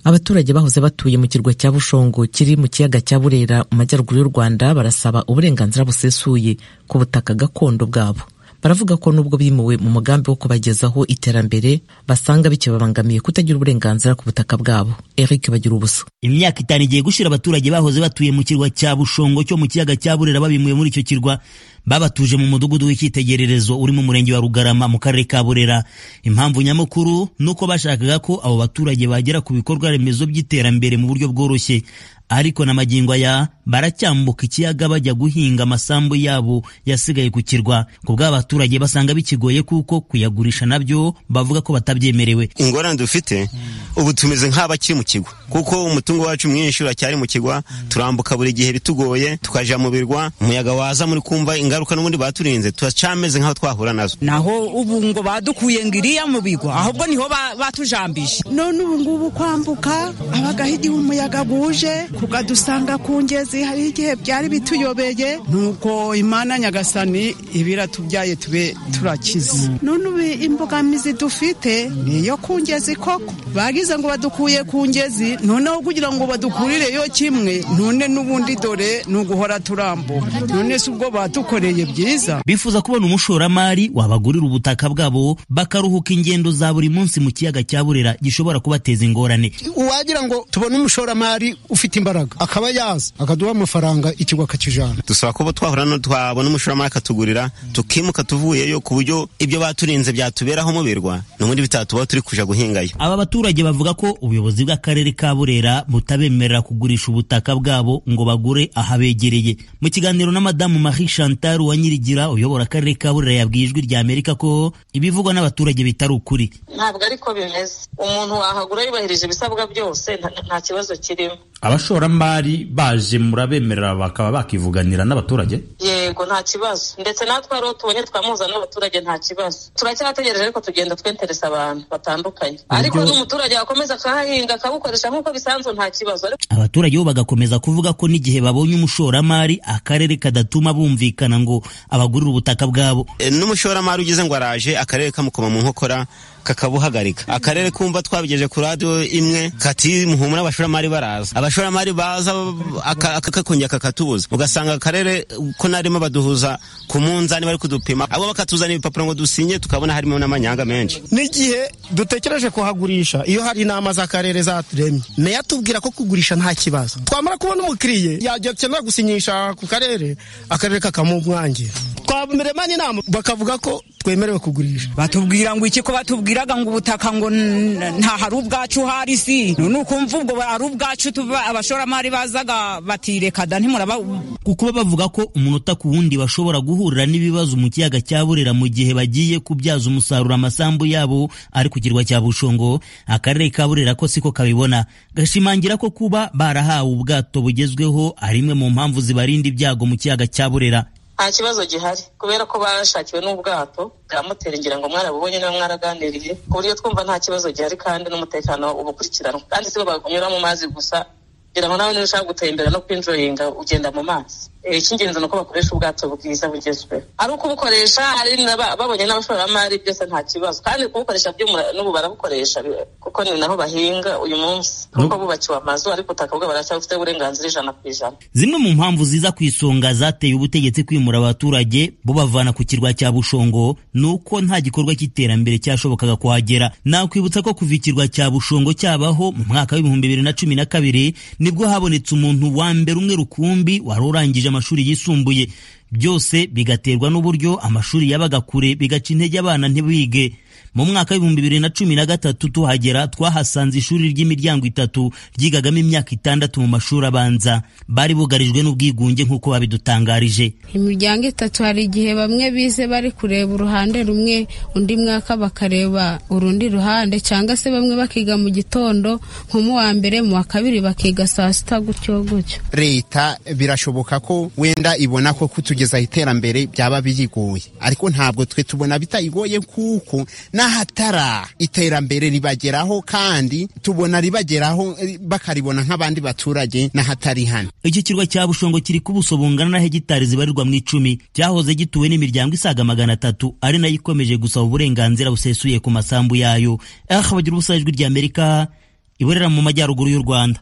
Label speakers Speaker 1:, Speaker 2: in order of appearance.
Speaker 1: abaturage bahoze batuye mu kirwa cya bushongo kiri mu kiyaga cya burera mu majyaruguru y'u rwanda barasaba uburenganzira busesuye ku butaka gakondo bwabo baravuga ko nubwo bimuwe mu mugambi wo kubagezaho iterambere basanga bikibabangamiye kutagira uburenganzira ku butaka bwabo eric bagira ubusa
Speaker 2: imyaka itanu igiye gushira abaturage bahoze batuye mu kirwa cya bushongo cyo mu kiyaga cya burera babimuye muri icyo kirwa babatuje mu mudugudu w'icyitegererezo uri mu murenge wa rugarama mu karere ka burera impamvu nyamukuru ni uko bashakaga ko abo baturage bagera ku bikorwa remezo by'iterambere mu buryo bworoshye ariko na magingo aya baracyambuka ikiyaga bajya guhinga amasambu yabo yasigaye ku kirwa ku bw'abaturage basanga bikigoye kuko kuyagurisha nabyo bavuga ko batabyemerewe
Speaker 3: ingorane dufite ubu tumeze nk'abakiri mu kigwa kuko umutungo wacu mwinshi uracyari mu kigwa turambuka buri gihe bitugoye tukaja mu birwa umuyaga waza muri kumva inga ingaruka n'ubundi baturinze turacameze nk'aho twahura nazo
Speaker 4: naho ubu ngo badukuye ngo iriya mu bigwa ahubwo niho batujambije
Speaker 5: none ubu ngubu kwambuka habagaho igihe umuyaga guje kukadusanga ku ngezi hariho igihe byari bituyobeye
Speaker 6: nuko imana nyagasani ibiratubyaye tube turakize
Speaker 5: none ubu imbogamizi dufite niyo ku ngezi koko bagize ngo badukuye ku ngezi noneho kugira ngo badukurireyo kimwe none n'ubundi dore ni uguhora turambuka none si ubwo badukoreye
Speaker 2: byiza bifuza kubona umushoramari wabagurira ubutaka bwabo bakaruhuka ingendo za buri munsi mu kiyaga cya burera gishobora kubateza ingorane
Speaker 7: uwagira ngo tubone umushoramari ufite imbaraga akaba yaza akaduha amafaranga ikigo akakijana
Speaker 3: dusaba kuba twahura no twabona umushoramari akatugurira tukimuka tuvuyeyo ku buryo ibyo baturinze byatuberaho mu birwa n'ubundi bitatubaho turi kuja guhingayo
Speaker 2: aba baturage bavuga ko ubuyobozi bw'akarere ka burera butabemerera kugurisha ubutaka bwabo ngo bagure ahabegereye mu kiganiro na madamu Marie Chantal wa Nyirigira uyobora akarere ka Burera yabwiye ijwi rya Amerika ko ibivugwa n'abaturage bitari ukuri
Speaker 8: ntabwo ariko bimeze umuntu wahagura yubahirije ibisabwa byose nta kibazo kirimo
Speaker 9: abashoramari baje murabemerera bakaba bakivuganira n'abaturage
Speaker 8: yego nta kibazo ndetse natwe ariho tubonye twamuhuza n'abaturage nta kibazo turacyategereje ariko tugenda twenteresa abantu batandukanye ariko n'umuturage wakomeza akahahinga akabukoresha nk'uko bisanzwe nta kibazo
Speaker 2: abaturage bo bagakomeza kuvuga ko n'igihe babonye umushoramari akarere kadatuma bumvikana ngo abagurire ubutaka bwabo
Speaker 3: n'umushoramari ugize ngo araje akarere kamukoma mu nkokora kakabuhagarika akarere kumva twabigeje ku radiyo imwe kati muhumura abashoramari baraza abashoramari baza akakongera kakatubuza ugasanga akarere ko narimo baduhuza ku munzani bari kudupima abo bakatuzana ibipapuro ngo dusinye tukabona harimo n'amanyanga menshi
Speaker 7: n'igihe dutekereje kuhagurisha iyo hari inama z'akarere zaturemye nayo atubwira ko kugurisha nta kibazo twamara kubona umukiriye yajya akenera gusinyisha ku karere akarere kakamumwangira twamerema n'inama bakavuga ko twemerewe kugurisha
Speaker 4: batubwira ngo iki ko batubwira batubwiraga ngo ubutaka ngo nta hari ubwacu hari si none ukumva ubwo ari ubwacu abashoramari bazaga batireka da ntimuraba
Speaker 2: kuko bavuga ko umunota ku wundi bashobora guhurira n'ibibazo mu kiyaga cya burera mu gihe bagiye kubyaza umusaruro amasambu yabo ari ku kirwa cya bushongo akarere ka burera ko siko kabibona gashimangira ko kuba barahawe ubwato bugezweho ari imwe mu mpamvu zibarinda ibyago mu kiyaga cya burera
Speaker 8: nta kibazo gihari kubera ko bashakiwe n'ubwato bwa moteri ngira ngo mwarabubonye niba mwaraganiriye ku buryo twumva nta kibazo gihari kandi n'umutekano uba ukurikiranwa kandi si bo bakunyura mu mazi gusa kugira ngo nawe niba ushaka gutembera no kwinjoyinga ugenda mu mazi icy'ingenzi ni uko bakoresha ubwato bwiza bugezweho ari uko ubukoresha hari babonye n'abashoramari byose nta kibazo kandi kubukoresha n'ubu barabukoresha kuko ni naho bahinga uyu munsi kuko bubakiwe amazu ariko ubutaka bwabo baracyabufite uburenganzira ijana ku ijana
Speaker 2: zimwe mu mpamvu ziza ku isonga zateye ubutegetsi kwimura abaturage bubavana ku kirwa cya bushongo ni uko nta gikorwa cy'iterambere cyashobokaga kuhagera nakwibutsa ko kuva ikirwa cya bushongo cyabaho mu mwaka w'ibihumbi bibiri na cumi na kabiri nibwo habonetse umuntu wa mbere umwe rukumbi wari urangije amashuri yisumbuye byose bigaterwa n'uburyo amashuri yabaga kure bigaca intege abana ntibige mu mwaka w'ibihumbi bibiri na cumi na gatatu tuhagera twahasanze ishuri ry'imiryango itatu ryigagamo imyaka itandatu mu mashuri abanza bari bugarijwe n'ubwigunge nk'uko babidutangarije
Speaker 10: imiryango itatu hari igihe bamwe bize bari kureba uruhande rumwe undi mwaka bakareba urundi ruhande cyangwa se bamwe bakiga mu gitondo nko mu wa mbere mu wa kabiri bakiga saa sita gutyo gutyo
Speaker 7: leta birashoboka ko wenda ibona ko kutugezaho iterambere byaba biyigoye ariko ntabwo twe tubona bitayigoye kuko n'ahatara iterambere ribageraho kandi tubona ribageraho bakaribona nk'abandi baturage n'ahatari hano
Speaker 2: iki kirwa cya bushongo kiri ku buso bungana na hegitari zibarirwa mu icumi cyahoze gituwe n'imiryango isaga magana atatu ari nayo ikomeje gusaba uburenganzira busesuye ku masambu yayo aha bagira ubusa ijwi ry'amerika iburera mu majyaruguru y'u rwanda